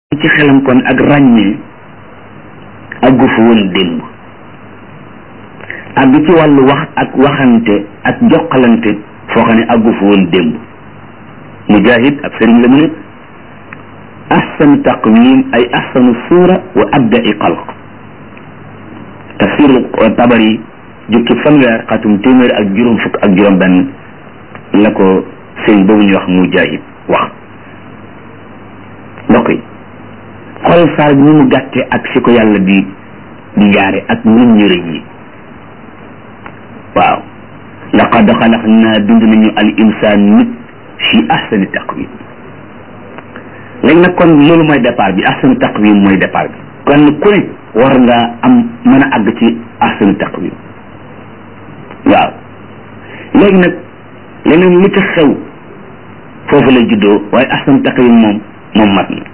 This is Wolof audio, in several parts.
ci xelam kon ak ràññee àggu fa woon démb àgg ci wàllu wax ak waxante ak joxalante foo xam ne àggu fa woon démb mujahid ab sëriñ la mu ne ahsanu taqwim ay ahsanu suura wa abda'i xalq tafsir tabari jukki fanweer xatum téeméer ak juróom fukk ak juróom benn la ko sëriñ boobu ñuy wax mujahid wax mbokk yi xool saar bi ni mu gàtte ak fi ko yàlla di di yaare ak nit ñu rëy yi waaw laqad xalaqnaa bind nañu al insaan nit fi ahsani taqwim léegi nag kon loolu mooy départ bi ahsani taqwim mooy départ bi kon ku ne war nga am mën a àgg ci ahsani taqwim waaw léegi nag leneen li ca xew foofu la juddoo waaye ahsani taqwim moom moom mat na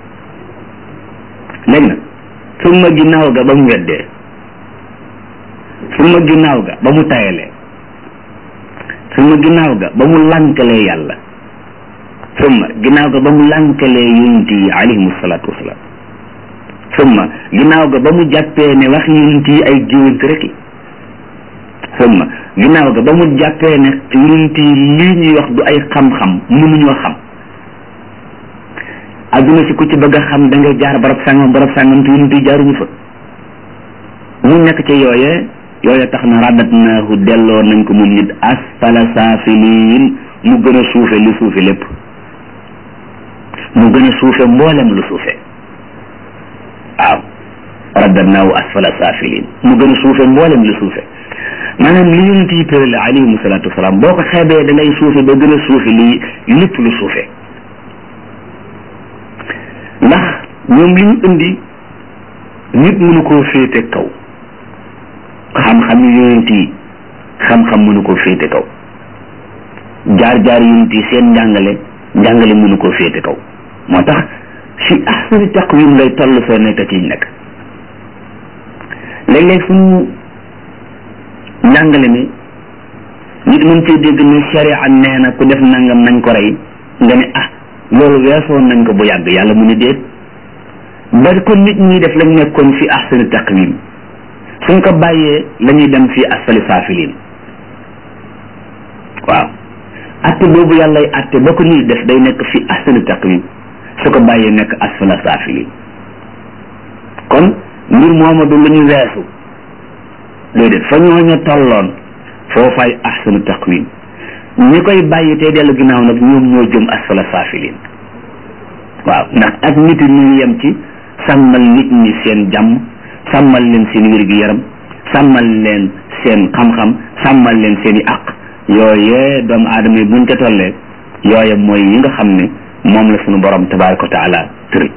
léegi nag summa ginnaaw ga ba mu weddee summa ginnaaw ga ba mu tayalee summa ginnaaw ga ba mu lànkalee yàlla summa ginnaaw ga ba mu lànkalee yonent yi alayhimu salaatu wasalaam summa ginnaaw ga ba mu jàppee ne wax yonent yi ay géwant rek summa ginnaaw ga ba mu jàppee ne yonent yi lii ñuy wax du ay xam-xam mënuñoo xam adduna si ku ci bëgg a xam da ngay jaar barab sàngam barab sàngam te yonent yi jaaruñu fa mu nekk ca yooye yooye tax na radat naahu delloo nañ ko moom nit asfala saafiliin mu gën a suufe lu suufe lépp mu gën a suufe mboolem lu suufe waaw radat naahu asfala saafiliin mu gën a suufe mboolem lu suufe maanaam li yonent yi tërale alayhimu salaatu wasalaam boo ko xeebee da ngay suufe ba gën a suufe li lépp lu suufe ndax ñoom li ñu indi nit mënu koo féete kaw xam-xam yu yonent yi xam-xam mënu koo féete kaw jaar-jaar yonent yi seen njàngale njàngale mënu koo féete kaw moo tax fi ahsani taqwim lay toll soo nekk ci nekk léeg-léeg suñu njàngale mi nit mën cee dégg ne sharia nee na ku def nangam nañ ko rey nga ne ah loolu weesoon nañ ko bu yàgg yàlla mu ne déet ba kon nit ñi def lañ nekkoon fi ahsani taqwim suñ ko bàyyee la ñuy dem fi asfali saafiliin waaw atte boobu yàllay atte ba ko nit def day nekk fi ahsani taqwim su ko bàyyee nekk asfala saafiliin kon mbir mooma du lu ñu weesu déedéet fa ñooña tolloon foofaay ahsanu taqwim ñi koy bàyyi tey dellu ginnaaw nag ñoom ñoo jëm asfala saafiliin waaw ndax ak nit ñi ñu yem ci sàmmal nit ñi seen jàmm sàmmal leen seen wér-gi-yaram sàmmal leen seen xam-xam sàmmal leen seen i àq yooyee doomu aadama yi buñ ca tollee yooye mooy yi nga xam ne moom la suñu borom tabaraka wa taala tëri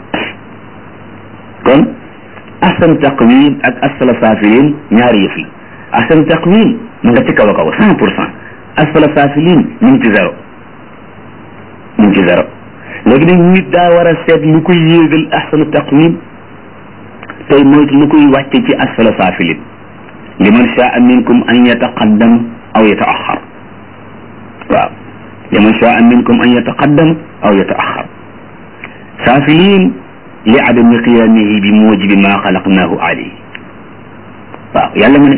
kon ahsan taqwim ak asfala saafiliin ñaari yëf yi ahsan taqwim mu nga ci kaw a kaw cent pour cent asfala saafiliin ñu ngi ci zéro ñu ngi ci zéro léegi nag nit daa war a seet lu koy yéegal ahsanu taqwim tey moytu lu koy wàcce ci asfala saafiliin liman shaa minkum an yataqaddam aw yataaxar waaw liman shaa minkum an yataqaddam aw yataaxar saafiliin li adami qiyaamihi bi muujibi maa xalaqnaahu alayhi waaw yàlla mu ne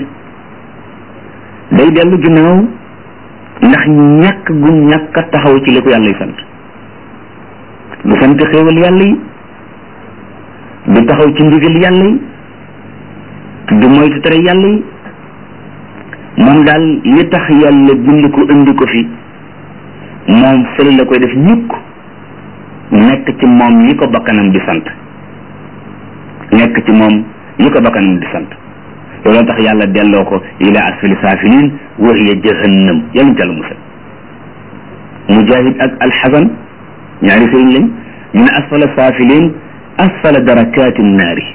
day dellu ginnaaw ndax ñàkk gu ñàkk a taxaw ci li ko yàlla y sant du sant xéewal yàlla yi du taxaw ci ndigal yàlla yi du moytu tere yàlla yi moom daal li tax yàlla bind ko indi ko fi moom fële la koy def ñukk nekk ci moom li ko bakkanam di sant nekk ci moom li ko bakkanam di sant looloo tax yàlla delloo ko ila asfali saafiliin wa hiya jahannam yàlla ñu jàll musal mujahid ak alxasan ñaari sëriñ lañ ñu ne asfala saafiliin asfala darakaati naari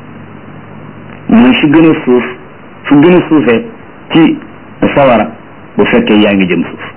mooy fi gën a suuf fi gën a suufee ci sawara bu fekkee yaa ngi jëm suuf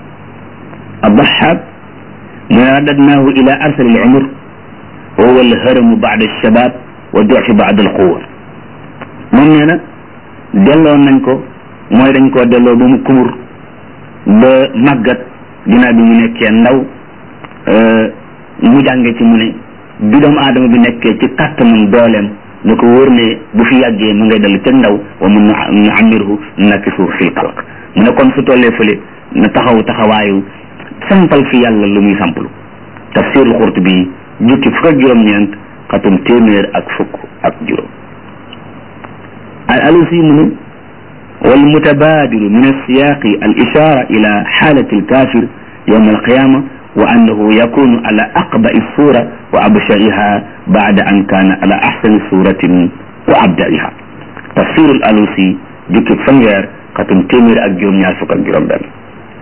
addaxaab mu ne radadnaahu ila arsali al umr wa huwa al haramu baada alshabab wa dufi baada alquwa moom nee na delloo nañ ko mooy dañ koo delloo ba mu kumur ba màggat ginnaaw bi mu nekkee ndaw mu jànge ci mu ne bi doomu aadama bi nekkee ci kàttanam dooleem na ko wóor ne bu fi yàggee mu ngay dellu ca ndaw wa mun nu amirhu nakkisu fil xalq mu ne kon su tollee fële na taxaw taxawaayu sampal fi yàlla lu muy samplu tafsirul Qurtubi jukki fukk ak juróom-ñeent xatum téeméer ak fukk ak juróom al alusi mu ne wal mutabadilu min alsiyaqi al ishara ila xaalati alkafir yowma alqiyama wa annahu yakunu ala aqba'i sura wa abshaiha ba'da an kana ala ahsani suratin wa abda'iha tafsirul alusi jukki fanweer xatum téeméer ak juróom-ñaar fukk ak juróom benn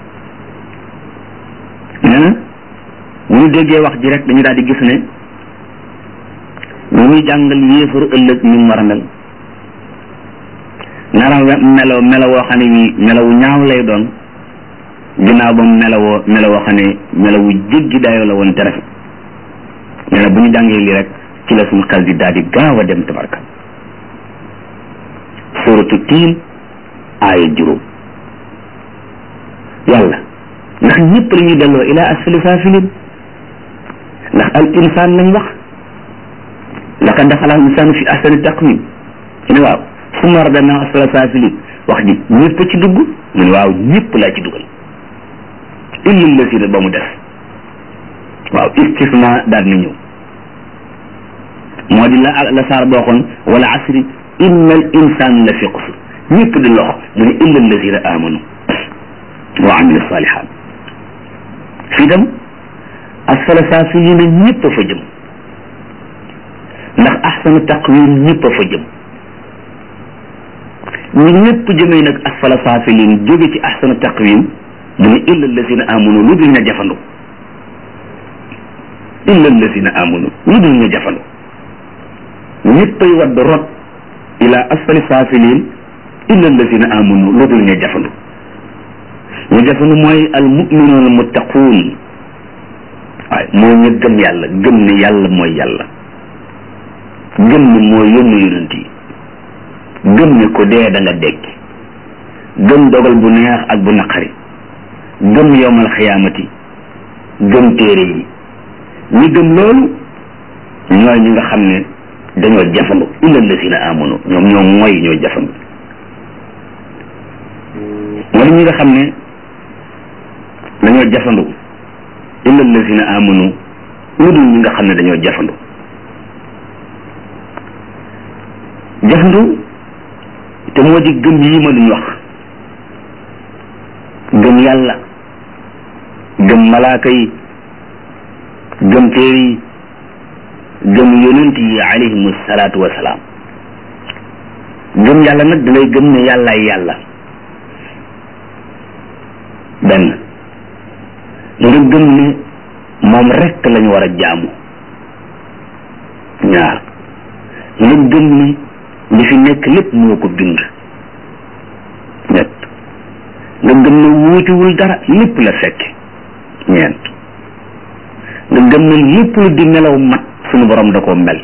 nee na bu ñu déggee wax ji rek dañu daal di gis ne ñu muy jàngal yéefaru ëllëg ñu war a mel nara melo melo woo xam ne wi melawu ñaaw lay doon ginnaaw ba mu melawoo melawoo xam ne melawu jéggi dayoo la woon te rafet nee na bu ñu jàngee lii rek ci la suñu xel di daal di gaaw a dem tabarka suratu tiin aaya juróom yàlla ndax ñëpp la ñuy delloo ila asfali saafilin ndax al insaan lañ wax laqad xalaqal insaana fi ahsani taqwiim mu ne waaw summa radadnaahu asfala saafiliin wax ji ñëpp ci dugg mu ne waaw ñëpp laa ci dugal illa llazina ba mu def waaw istisna daal na ñëw moo di la la saar booxoon wala asri inna al insaan la fi xusr ñëpp di lox mu ne illa llazina amanu wa amilu salihat fii dem asfala saafiliina ñëpp a fa jëm ndax ahsanu taqwim ñëpp a fa jëm ñi ñëpp jëmee nag asfala saafiliin jóge ci ahsanu taqwim mu ne illa allazina amanu lu dul ña jafandu illa allazina amanu lu dul ña jafandu ñëppay wadd rot ila asfali saafiliin illa allazina amanu lu dul ña jafandu ñu jafandu mooy al muminuun al muttaquun waaye moo ñu gëm yàlla gëm ne yàlla mooy yàlla gëm ne mooy yónni yonent yi gëm ne ko dee da nga dekki gëm dogal bu neex ak bu naqari gëm yowmal xiyaamati gëm téere yi ñi gëm loolu ñooy ñi nga xam ne dañoo jafandu illa lazina amanu ñoom ñoo mooy ñoo jafandu wala ñi nga xam ne dañoo jafandu illa lazina amanu lu dul ñi nga xam ne dañoo jafandu jafandu te moo di gëm yi ma duñ wax gëm yàlla gëm malaaka yi gëm téere yi gëm yonent yi alayhimu salaatu wasalaam gëm yàlla nag da ngay gëm ne yàllaay yàlla benn nga gëm ne moom rekk lañu war a jaamu ñaar nga gëm ne li fi nekk lépp moo ko bind ñett nga gëm ne wuutiwul dara lépp la fekk ñeent nga gëm ne lépp lu di melaw mat suñu borom da koo mel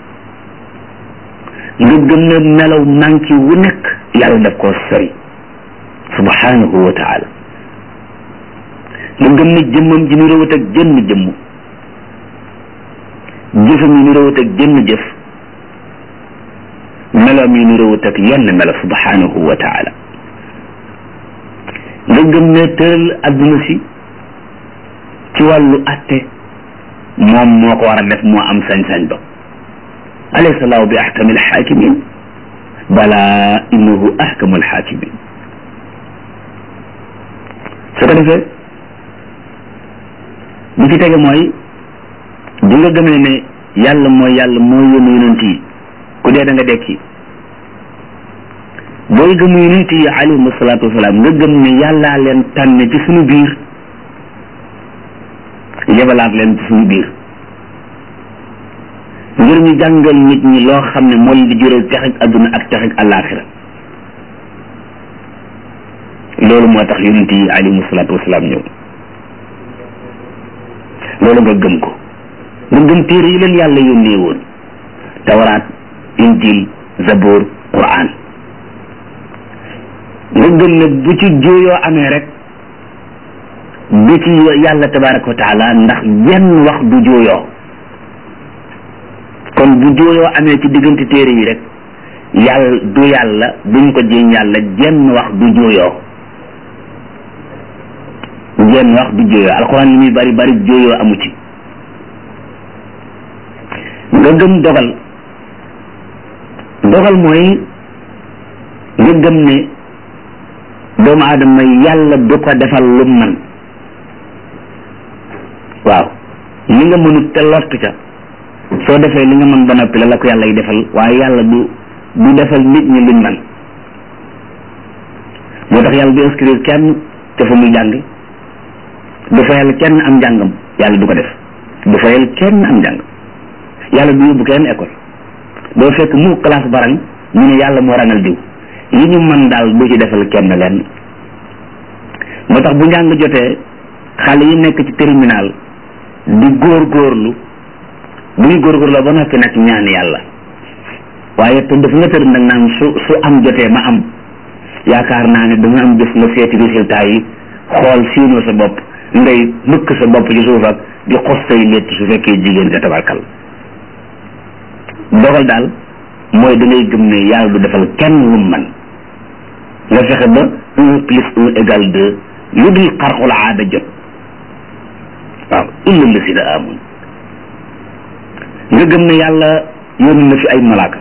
nga gëm ne melaw manki wu nekk yàlla daf koo sori subhanahu wa taala nga gëm ne jëmmam ji ni rawat ak jënn jëmm jëfam yi ni rawat ak jënn jëf meloom yi ni rawat ak yenn melo subhanahu wa taala nga gëm ne tëral adduna si ci wàllu atte moom moo ko war a def moo am sañ-sañ ba alaysa laahu bi ahkami alxaakimin bala innahu ahkamu alxaakimin su ko defee bi ci tege mooy di nga gëmee ne yàlla mooy yàlla mooy yónni yonent yi ku dee da nga dekki booy gëm yonent yi alayhim salaatu wasalaam nga gëm ne yàllaa leen tànn ci suñu biir yebalaat leen ci suñu biir ngir ñu jàngal nit ñi loo xam ne moo leen di jural texeg adduna ak texeg àllaaxira loolu moo tax yonent yi alayhim salaatu wasalaam ñëw loolu nga gëm ko nga gëm téere yi leen yàlla yónnee woon tawraat injil zabur quran nga gëm ne bu ci jooyoo amee rek du ci yàlla tabaraka wa taala ndax jenn wax du jooyoo kon bu jooyoo amee ci diggante téere yi rek yàlla du yàlla duñ ko jéem yàlla jenn wax du jooyoo jenn wax du jooyoo alxuraan li muy bari bari jooyoo amu ci nga gëm dogal dogal mooy nga gëm ne doomu aadama yàlla du ko defal lu man waaw li nga mënut te lott ca soo defee li nga mën ba noppi la la ko yàlla yi defal waaye yàlla du du defal nit ñi luñ man moo tax yàlla du inscrire kenn te fa muy jàng du fayal kenn am njàngam yàlla du ko def du fayal kenn am njàng yàlla du yóbbu kenn école doo fekk mu classe barang ñu ne yàlla moo rangal diw li ñu mën daal du ci defal kenn leen moo tax bu njàng jotee xale yi nekk ci terminal di góor góorlu bu ñu góor góorloo ba noppi nag ñaan yàlla waaye te daf nga tër nag naan su su am jotee ma am yaakaar naa ne dama am bés nga seeti résultat yi xool siinoo sa bopp ngay mëkk sa bopp ci suuf ak di xos say létt su fekkee jigéen nga tabarkal dogal daal mooy da ngay gëm ne yàlla du defal kenn lu man nga fexe ba un plus un égal deux lu dul xarxul aada jot waaw illa la si da amun nga gëm ne yàlla yónni na fi ay malaaka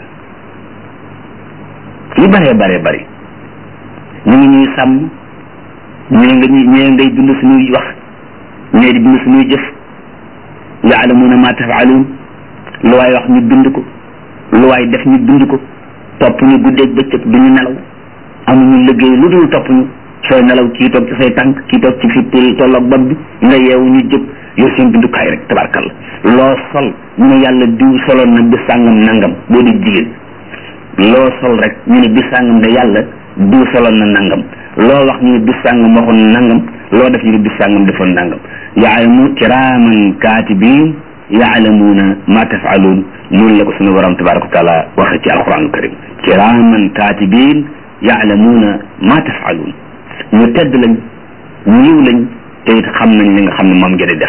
yu bëree bëree bëri ñu ngi ñuy sàmm ñee nga ñee ngay bind suñuy wax ñee di bind suñuy jëf yaalamuuna ma tafaaluun lu waay wax ñu bind ko lu waay def ñu bind ko topp ñu guddeeg bëccëg du ñu nelaw amuñu liggéey lu dul topp ñu sooy nelaw kii toog ci say tànk kii toog ci fi tolloog bopp bi nga yeewu ñu jóg yor seen bindukaay rek tabarkalla loo sol ñu ne yàlla diw soloon na bis sàngam nangam boo di jigéen loo sol rek ñu ne bis sàngam ne yàlla diw soloon na nangam loo wax ñu ne bis sàngam waxoon na nangam loo def ñu ne bis sàngam defoon nangam yaalamu kiraaman kaatibiin yaalamuuna ma tafaaluun noonu la ko suñu borom tabaraka wa taala waxe ci alquranul karim kiraaman kaatibiin yaalamuuna ma tafaaluun ñu tedd lañ ñu yiw lañ te it xam nañ li nga xam ne moom ngeen di def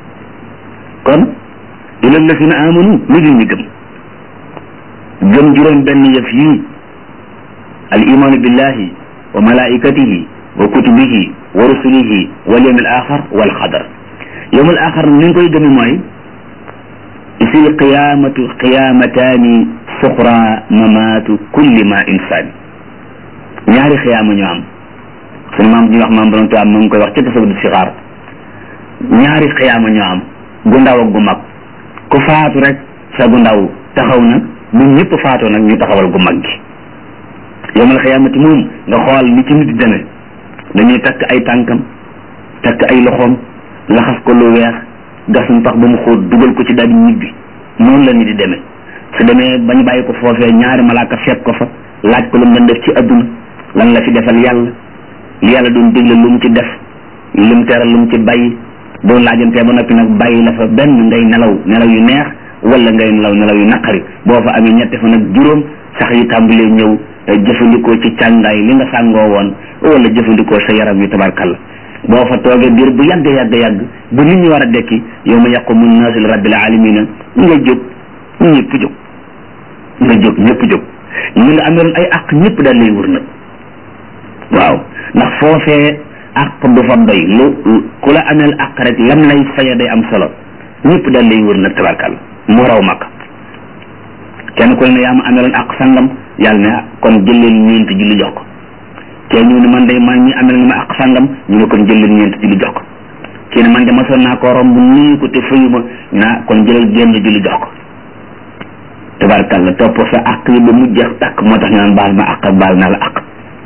kon ila alladina amanu lu dul ñu gëm gëm juróom benn yëf yii al imaanu billahi wa malaikatihi wa kutubihi wa rusulihi wal yawm al axar wal xadar yawm al axar ni nga koy gëme mooy isil qiyamatu qiyamataani suxra mamaatu kulli ma insaan ñaari xiyaama ñoo am sunu maam ji wax maam borom tubaab mu ngi koy wax ci tasawud sixaar ñaari xiyaama ñoo am gu ndaw ak gu mag ku faatu rek sa gu ndaw taxaw na bu ñëpp faatoo nag ñu taxawal gu mag gi yawmal xiyaamati moom nga xool ni ci nit di demee dañuy takk ay tànkam takk ay loxoom laxas ko lu weex gasum pax ba mu xóot dugal ko ci daal di ñibbi noonu la ni di demee su demee bañ bàyyi ko foofee ñaari malaaka fekk ko fa laaj ko lu mu doon def ci adduna lan la fi defal yàlla li yàlla doon digle lu mu ci def lu mu teral lu mu ci bàyyi doon laajantee ba noppi nag bàyyi la fa benn ngay nelaw nelaw yu neex wala ngay nelaw nelaw yu naqari boo fa amee ñetti fan ak juróom sax yi tàmbalee ñëw jëfandikoo ci càngaay li nga sàngoo woon wala jëfandikoo sa yaram yu tabarkalla boo fa toogee biir bu yàgg yàgg yàgg bu nit ñi war a dekki yow ma yaqumu naasu li rabbil alamina nga jóg ñëpp jóg nga jóg ñëpp jóg ñu nga ameeloon ay àq ñëpp daal lay wër nag waaw ndax foofee àq du fa doy lu ku la ameel àq rek lam lay faye day am solo ñëpp daal lay wër nag tabarkalla mu raw mag kenn ku ne yaa ma ameeloon àq sangam yàlla ne kon jël leen ñeent julli jox ko kee ñu ne man day man ñi amel nga ma àq sangam ñu ne kon jël leen ñeent julli jox ko kii ne man de masoon naa ko romb nuyu ko te fayu ma naa kon jëlal génn julli jox ko tabarkalla topp sa àq yi ba mu jeex tàkk moo tax ñu naan baal ma àq baal naa la àq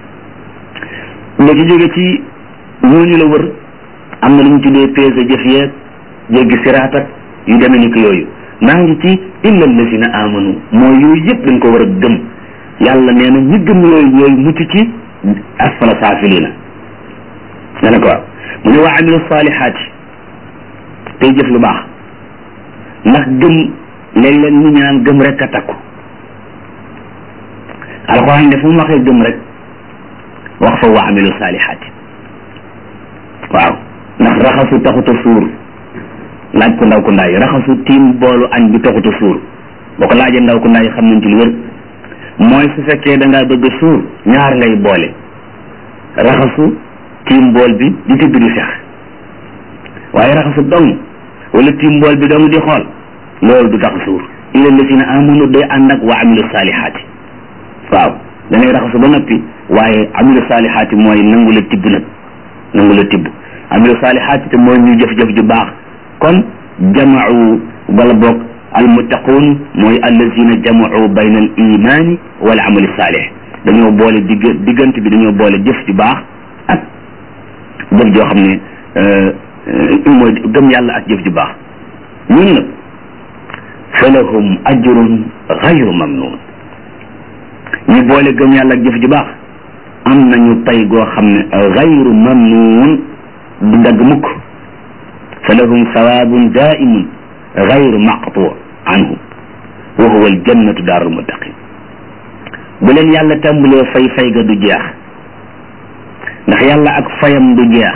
nga ci jóge ci ñooñu la wër am na lu ñu tuddee peese jëf yeeg jéggi siraat ak yu demee ni ko yooyu maa ngi ci illa alladina amanu mooy yooyu yëpp dañ ko war a gëm yàlla nee na ñi gëm yooyu ñooy mucc ci asfala saafilina nga ne ko waaw mu ne waa amilu salihaati tey jëf lu baax ndax gëm léeg-léeg ñu ñaan gëm rek a takku alxuraan de fu mu waxee gëm rek wax fa waa amilu salihaati waaw ndax raxasu taxuta suur laaj ko ndaw ko ndaay raxasu tiim boolu añ bi taxuta suur boo ko laajee ndaw ko ndaay xam nañ ci lu wér mooy su fekkee da ngaa bëgg suur ñaar ngay boole raxasu tiim bool bi di tibb di fex waaye raxasu dong wala tiim bool bi dong di xool loolu du tax suur illa lazina amanu day ànd ak wa amilu saalihaati waaw da ngay raxasu ba noppi waaye amilu saalihaati mooy nangu la tibb nag nangu la tibb amilu saalihaati te mooy ñu jëf-jëf ju baax kon jamau wala boog almuttaquun mooy allazina jamau bayna al imani wal amali saalih dañoo boole digg diggante bi dañoo boole jëf ju baax ak jëf joo xam ne mooy gëm yàlla ak jëf ju baax ñun nag falahum ajrun gayru mamnun ñu boole gëm yàlla ak jëf ju baax am nañu pay goo xam ne gayru mamnun du dagg mukk falahum sawaabun daimun gayru maqtu anhu wa huwa aljannatu daarul muttaqin bu leen yàlla tàmbalee fay fay ga du jeex ndax yàlla ak fayam du jeex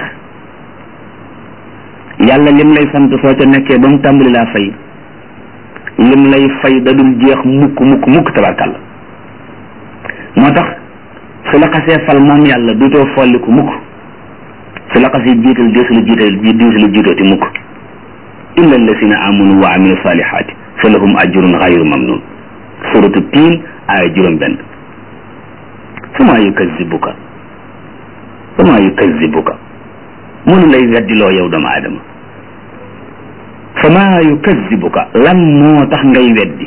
yàlla lim lay sant soo ca nekkee ba mu tàmbali laa fay lim lay fay da dul jeex mukk mukk mukk tabarkàlla moo tax su la xasee fal moom yàlla duutoo folliku mukk su la xasee jiital deesu la jiital deesu la jiitooti mukk illa alladina amanu wa amilu salihaati fa lahum ajrun gayru mamnun suratu tiin aaya juróom benn fama yukazibuka fama yukazibuka mënu lay weddiloo yow doomu aadama fama yukazibuka lan moo tax ngay weddi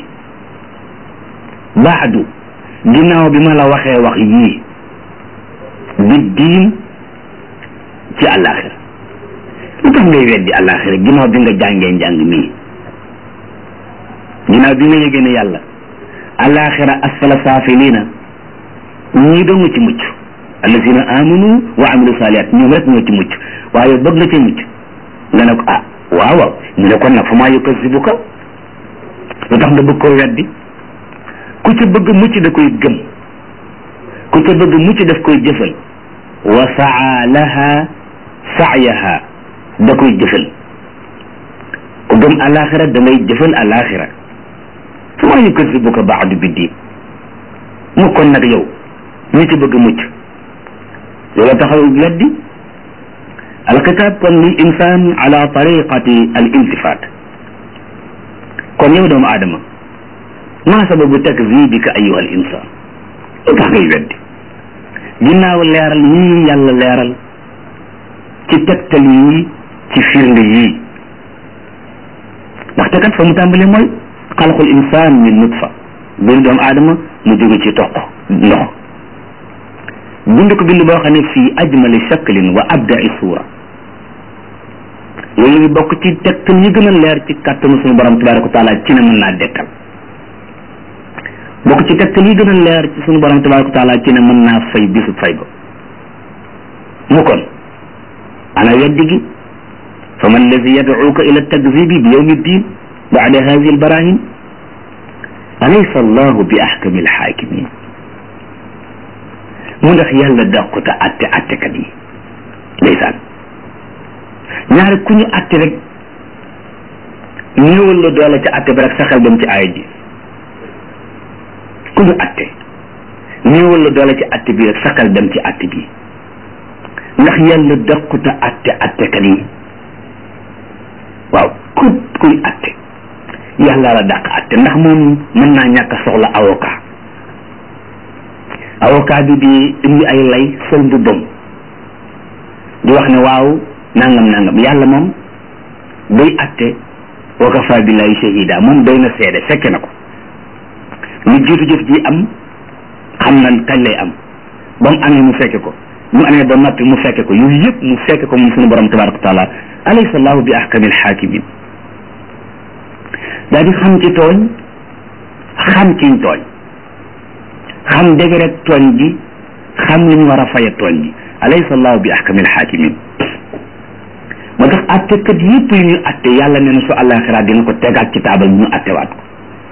baadu ginnaaw bi ma la waxee wax yii bi diin ci àllaaxira lu tax ngay weddi àllaaxira ginnaaw bi nga jàngee njàng mii ginnaaw bi nga yëgee ne yàlla àllaaxira asfala saafiliina ñii dong ci mucc allazina amanu wa amilu saalihaat ñoom rek ñoo ci mucc waaye bëgg nga ci mucc nga ne ko ah waaw waaw ñu ne kon nag fa maa yukazibuka lu tax nga bëgg koo weddi ku ca bëgg mucc da koy gëm ku ca bëgg mucc daf koy jëfal wa saa laha saayaha da koy jëfal ku gëm alaxira da ngay jëfal alaxira fa maa yukazibuka baadu bi diin mu kon nag yow ñi ci bëgg mucc loola taxaw weddi alkitaab kon lil insan ala tariqati al iltifat kon yow doomu aadama maa sababu takzibika ayuha al insan lu tax ngay weddi ginnaaw leeral yii yàlla leeral ci tegtal yii ci firnde yii ndaxte kat fa mu tàmbalee mooy xalqul insan min nutfa bind doomu aadama mu jóge ci toq ndox bind ko bind boo xam ne fii ajmali shaklin wa abdai suura yooyu ngi bokk ci tegtal yi gën a leer ci kàttanu suñu borom tabaraka wa taala ci ne mën naa dekkal bokk ci tegtal yi gën a leer ci suñu borom tabaraka wa taala ci ne mën naa fay bisu fay ba mu kon ana weddi gi fa man allazi yadcuuka ila takzibi bi yawmi ddin bacda hadihi albarahin alaysa allahu bi axkami alxaakimin mu ndax yàlla dàquta atte attekat yi ndeysaan ñaari ku ñu atte rek néewal la doole ca atte bi rek sa xel dem ci aaya ji ku ñu atte néewal la doole ci atte bi rek sa xel dem ci atte bi ndax yàlla dàquta atte attekat yi waaw ku kuy atte yàlla la dàq atte ndax moom mën naa ñàkk a soxla avocat avocat bi di indi ay lay sol mbubbam di wax ne waaw nangam nangam yàlla moom day atte wa kafa billahi shahida moom doy na seede fekke na ko lu jiitu jëf ji am xam na kañ lay am ba mu amee mu fekke ko mu amee ba noppi mu fekke ko yooyu yëpp mu fekke ko moom suñu borom tabaraka wa taala alaysa allahu bi ahkamil hakimin daa di xam ci tooñ xam ciñ tooñ xam dëgg rek tooñ gi xam li ñu war a faye tooñ gi alaysa allahu bi ahkamil hakimin moo tax attekat yëpp yu ñu atte yàlla nee na su àllaaxira dina ko tegaat ci taabal ñu attewaat ko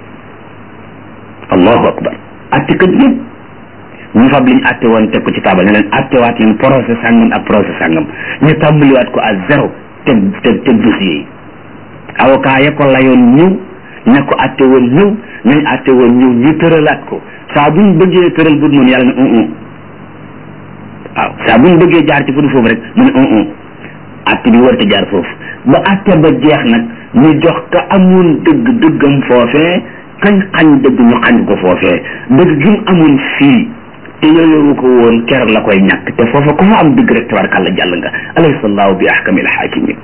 allahu akbar attekat yëpp ñu fab liñ atte woon teg ko ci taabal ne leen attewaat leen procès sàngam ak procès sàngam ñu tàmbaliwaat ko à zéro teg teg teg dossier yi avocat ya ko layoon ñëw ña ko atte woon ñëw ñañ atte woon ñëw ñu tëralaat ko saa buñ bëggee tëral bu noonu yàlla ne un un waaw saa buñ bëggee jaar ci fu du foofu rek mu ne un un atte bi war te jaar foofu ba atte ba jeex nag ñu jox ka amoon dëgg dëggam foofee kañ xañ dëgg ñu xañ ko foofee dëgg gi mu amoon fii te yooyu ko woon keroog la koy ñàkk te foofa ku fa am dëgg rek tabarakàlla jàll nga alaysa allahu bi ahkamil hakimin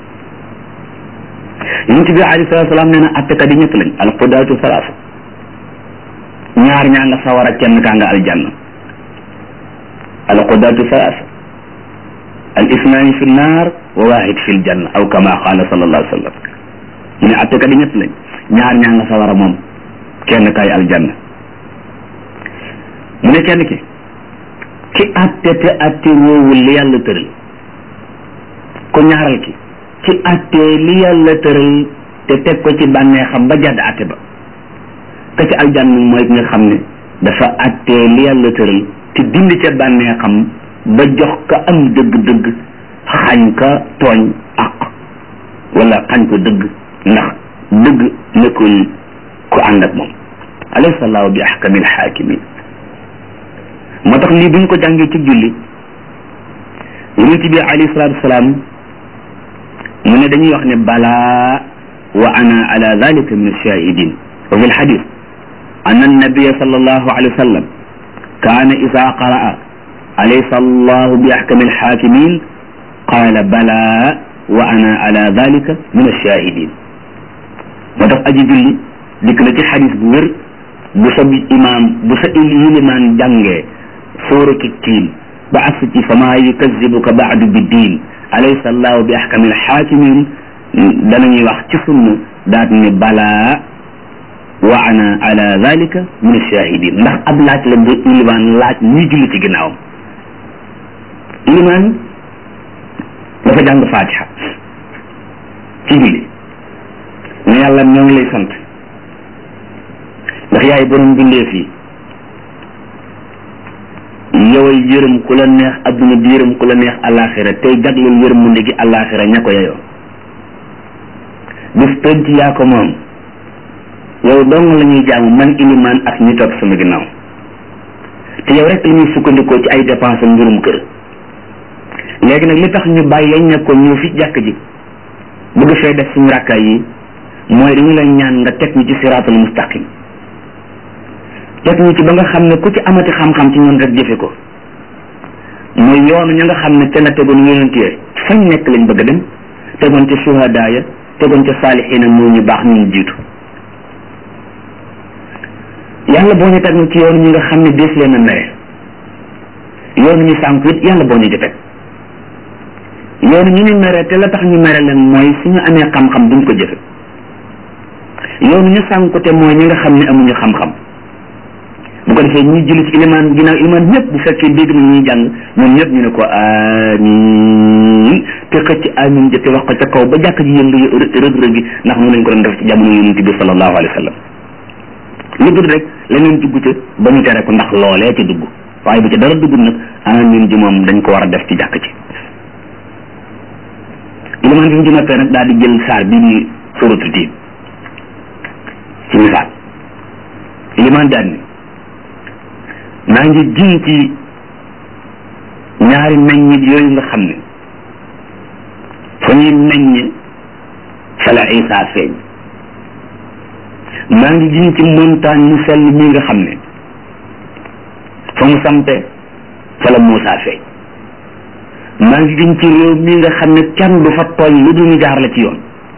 yonent bi alayhi salatu salaam nee na attekat yi ñett lañ alqudaatu salaasa ñaar ñaa nga sawara kenn kaa nga aljanna alqudaatu salaasa al isnaani fi nnaar wa waahid fi ljanna aw kama qaala sallallahu alayhi wa sallam mu ne attekat yi ñett lañ ñaar ñaa nga sawara moom kenn kaay aljanna mu ne kenn ki ki atte te atte woowul li yàlla tëral ko ñaaral ki ci atte li yàlla tëral te teg ko ci bànneexam ba jàdd atte ba ka ci aljanna mooy ki nga xam ne dafa atte li yàlla tëral te dindi ca bànneexam ba jox ka am dëgg-dëgg xañ ka tooñ ak wala xañ ko dëgg ndax dëgg nekkul ku ànd ak moom alaysa allahu bi ahkamil hakimin moo tax lii buñ ko jàngee ci julli yonent bi alayhi salatu wasalaam mu ne dañuy wax ne balaa wa ana ala dalika min ashahidin wa fi lxadis an annabiya sal allahu alayhi wa sallam kaana ida qaraa alaysa allahu bi ahkami alxakimin qaala balaa wa ana ala dalika min ashahidin moo tax aji julli dikk na ci xadis bu wér bu sa imaam bu sa yilimaan jàngee suuratu tiin ba as ci fama yukazibuka baadu bi diin alaysa allahu bi ahkami alxaakimin danañuy wax ci sunna daat ne balaa wa ana ala dalika min ashahidin ndax ab laaj la nga ilimaan laaj ñuy julli ci ginnaawam ilimaan dafa jàng fatiha ci julli ne yàlla ñoo ngi lay sant ndax yaay borom bindee fii yoway yërëm ku la neex adduna bi yërëm ku la neex alaxira tey jagleel yërëm mu ndegi alaxira ña ko yeyoo bis penc yaa ko moom yow dong la ñuy jaamu man ilimaan ak ñi topp sama ginnaaw te yow rek la ñuy sukkandikoo ci ay dépense mbirum kër léegi nag li tax ñu bàyyi yañ nekkoon ñëw fi jàkk ji bëgg fee def suñu rakkaay yi mooy dañu la ñaan nga teg ñu ci siraatul mustaqim teg ñu ci ba nga xam ne ku ci amati xam-xam ci ñun rek jëfe ko mooy yoonu ña nga xam ne te la tegoon yonent yi fañ nekk lañ bëgg a dem tegoon ca suhadaa ya tegoon ca saalixiina moo ñu baax ñu jiitu yàlla boo ñu teg ci yoonu ñi nga xam ne dees leen a mere yoonu ñu sànku it yàlla boo ñu ci teg yoonu ñu ñu mere te la tax ñu mere leen mooy suñu amee xam-xam duñ ko jëfe yoonu ñu sànku te mooy ñi nga xam ne amuñu xam-xam bu ko defee ñuy julli ci ilimaan ginnaaw ilimaan ñëpp bu fekkee dégg na ñuy jàng ñoom ñëpp ñu ne ko amiin te xëcc amiin ja te wax ko ca kaw ba jàkk ji yëngu rëg-rëg gi ndax mu lañ ko doon def ci jamono yonent bi sallallahu alayhi wa sallam lu dul rek leneen dugg ca ba ñu tere ko ndax loolee ci dugg waaye bu ca dara dugg nag amiin ji moom dañ ko war a def ci jàkk ci ilimaan bi mu ci noppee nag daal di jël saar bi ni suratu tiin ci misaal ilimaan daal ni maa ngi giñ ci ñaari meññit yooyu nga xam ne fa ñuy meññ fa la Isa feeñ maa ngi giñ ci montagne mu sell mi nga xam ne fa mu sampe fa la Muusa feeñ maa ngi giñ ci réew mi nga xam ne kenn du fa tooñ lu dul ñu jaar la ci yoon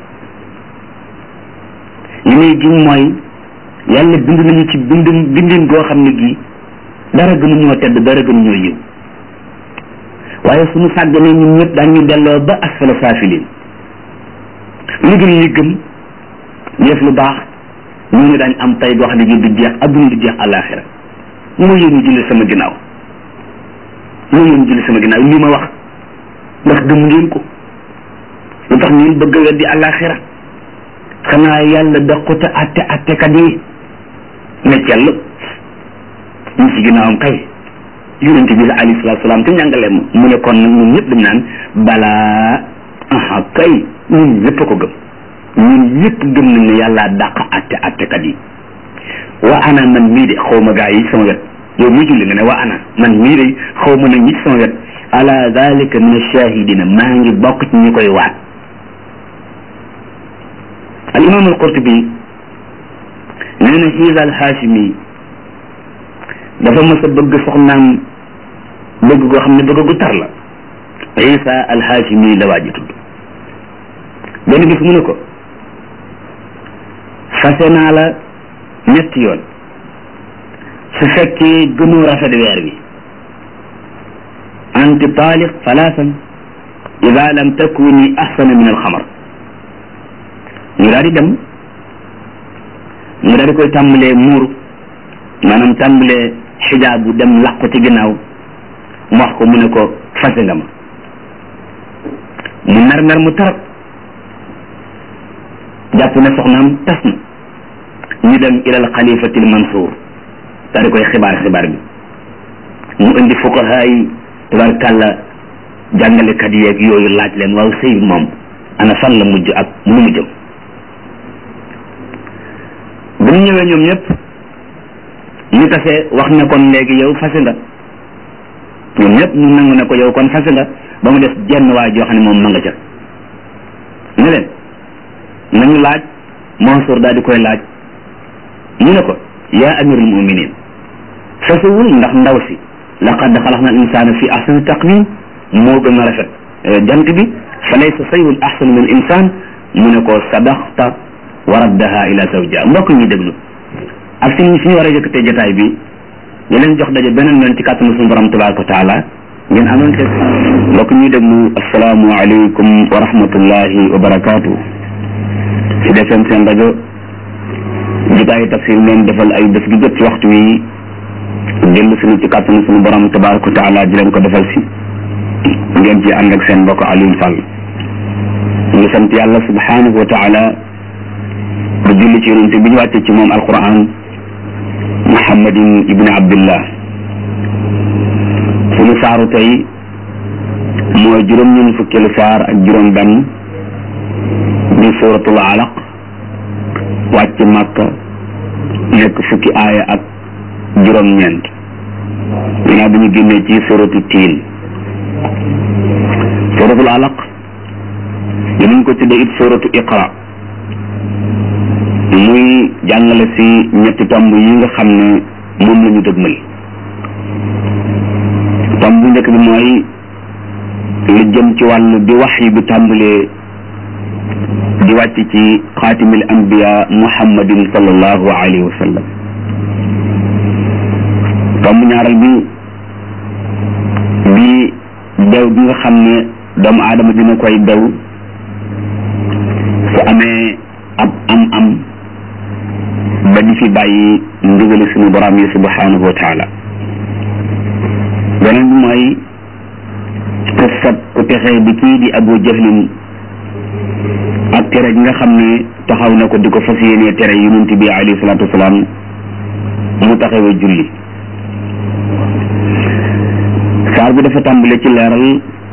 li muy giñ mooy yàlla bind nañu ci bindin bindin goo xam ne gii dara gënu ñoo tedd dara gënu ñoo yiw waaye suñu sàgganee ñun ñëpp daañu delloo ba asfala saafiliin lu gën ñi gëm def lu baax ñu ne daañ am tay goo xam ne gi du jeex adduna du jeex àllaaxira moo yéen ñu julli sama ginnaaw moo yéen julli sama ginnaaw lii ma wax ndax gëm ngeen ko lu tax ngeen bëgg a weddi àllaaxira xanaa yàlla daqute atte attekat yi ne cell ñu ci ginnaawam kay yonent bi la alayhi salaatu salaam te njàngaleem mu ne kon nag ñun ñëpp dañ naan balaa aha kay ñun ñëpp a ko gëm ñun ñëpp gëm nañ ne yàllaa dàq atte attekat yi wa ana man mii de xaw ma gaa yi sama wet yow mi julli nga ne wa ana man mii de xaw ma nag ñi sama wet ala dalika min ashahidina maa ngi bokk ci ñi koy waat al imam al qurtubi nee na xiisa al haashimi dafa mës a bëgg soxnaam bëgg goo xam ne bëgg gu tar la isa al haashimi la waa ji tudd benn bis mu ne ko fase naa la ñetti yoon su fekkee gënoo rafet weer wi anti taaliq salaasan ida lam takuni ahsana min alxamar ñu daal di dem mu daal di koy tàmbalee muuru maanaam tàmbalee xijaabu dem làqu ci ginnaaw mu wax ko mu ne ko fase nga ma mu mer mer mu tar jàpp ne soxnaam tas na ñu dem ilal xalifatil mansour daal di koy xibaar xibaar bi mu indi fuqaha yi tabarkàlla jàngalekat yeeg yooyu laaj leen waaw sëy moom ana fan la mujj ak nu mu jëm bu ñu ñëwee ñoom ñëpp ñu tase wax ne kon léegi yow fase nga ñoom ñëpp ñu nangu ne ko yow kon fase nga ba mu des jenn waa joo xam ne moom ma nga ca ne leen nañu laaj Mansour daal di koy laaj ñu ne ko yaa amirul muminin fasewul ndax ndaw si laqad xalaqna al insana fi ahsani taqwim moo gën a rafet jant bi fa laysa sayun ahsanu min al insan mu ne ko sadaxta wa raddaha ila zawjiha mbokk ñi déglu ak si fi ñu war a yëkkatee jotaay bi ñu leen jox daje beneen yoon ci kàttanu suñu borom tabaraka wa taala ngeen amoon te mbokk ñuy déglu asalaamu aleykum wa rahmatullahi wa barakaatu ci defem seen rajo jotaayu tafsir leen defal ay bés gi jot ci waxtu wi dellu suñu ci kàttanu suñu borom tabaraka wa taala di leen ko defal si ngeen ci ànd ak seen mbokk Alioune Sall ñu ngi sant yàlla subhanahu wa taala ba julli ci yonente bi ñu wàcce ci moom alquran muhammadin ibni abdillah suñu saaru tey mooy juróom ñun fukkeelu saar ak juróom benn di suratul alaq wàcc màkka nekk fukki aaya ak juróom ñeent ginnaaw bi ñu génnee ci suratu tiin suratul alaq dinañ ko tuddee it suratu iqra muy jàngale si ñetti tomb yi nga xam ne moom la ñu dëgmal tomb bu njëkk bi mooy li jëm ci wàllu bi wax yi bi tàmbalee di wàcc ci xaatimil anbiya muhammadin sallallahu alayhi wa sallam tomb ñaaral bi bi dew bi nga xam ne doomu aadama dina koy dew su amee ab am am ba di fi bàyyi ndigali suñu borom yi subhanahu wa taala beneen bi mooy qissat ku texee bi kii di abu jahlin ak tere gi nga xam ne taxaw na ko di ko fas yéenee tere yonent bi alayhi salaatu wasalaam mu taxawee julli saar bi dafa tàmbale ci leeral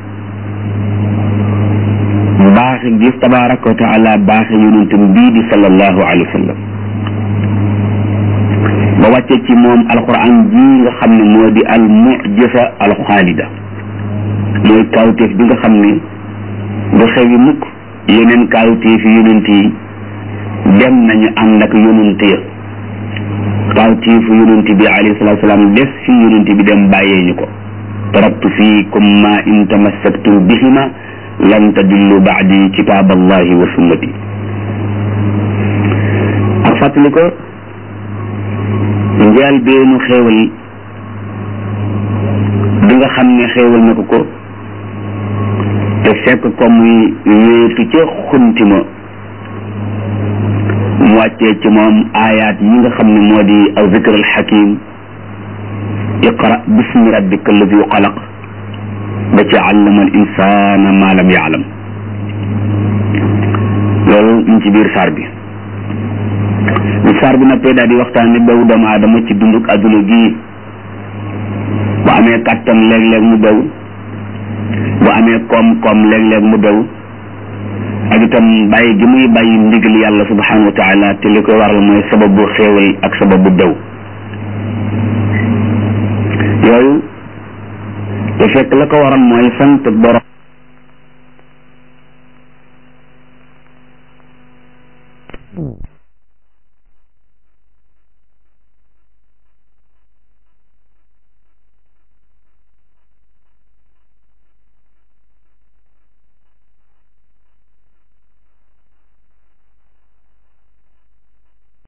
baaxe gis tabaraka wa taala baaxe yonentam bii di sallallahu alayhi wa sallam ba wàcce ci moom alquran ji nga xam ne moo di al mujisa al xaalida mooy kawteef bi nga xam ne du xewi mukk yeneen kawteef yi yonent yi dem nañu ànd ak yonent ya kawteefu yonent bi alayhi salatu salaam des fi yonent bi dem bàyyee ñu ko taraktu fiikum ma in tamassaktum bihima lan tadillu baadi kitab allahi wa sunnati ak fàttali ko njaal beenu xéewal bi nga xam ne xéewal na ko ko te fekk ko muy wéetu ca xuntima mu wàccee ci moom aayaat yi nga xam ne moo di aw zikr al xakim iqra bismi rabbika alladi xalaq ba ci allama al insana ma lam yaalam loolu mu ci biir saar bi bi saar bi noppee daal di waxtaan ne bew doomu aadama ci dunduk adduna gii bu amee kàttan léeg-léeg mu bew bu amee koom-koom léeg-léeg mu bew ak itam bàyyi gi muy bàyyi ndigal yàlla subhanahu wa taala te li koy waral mooy sababu xéewal ak sababu dew yooyu te fekk la ko waral mooy sant borom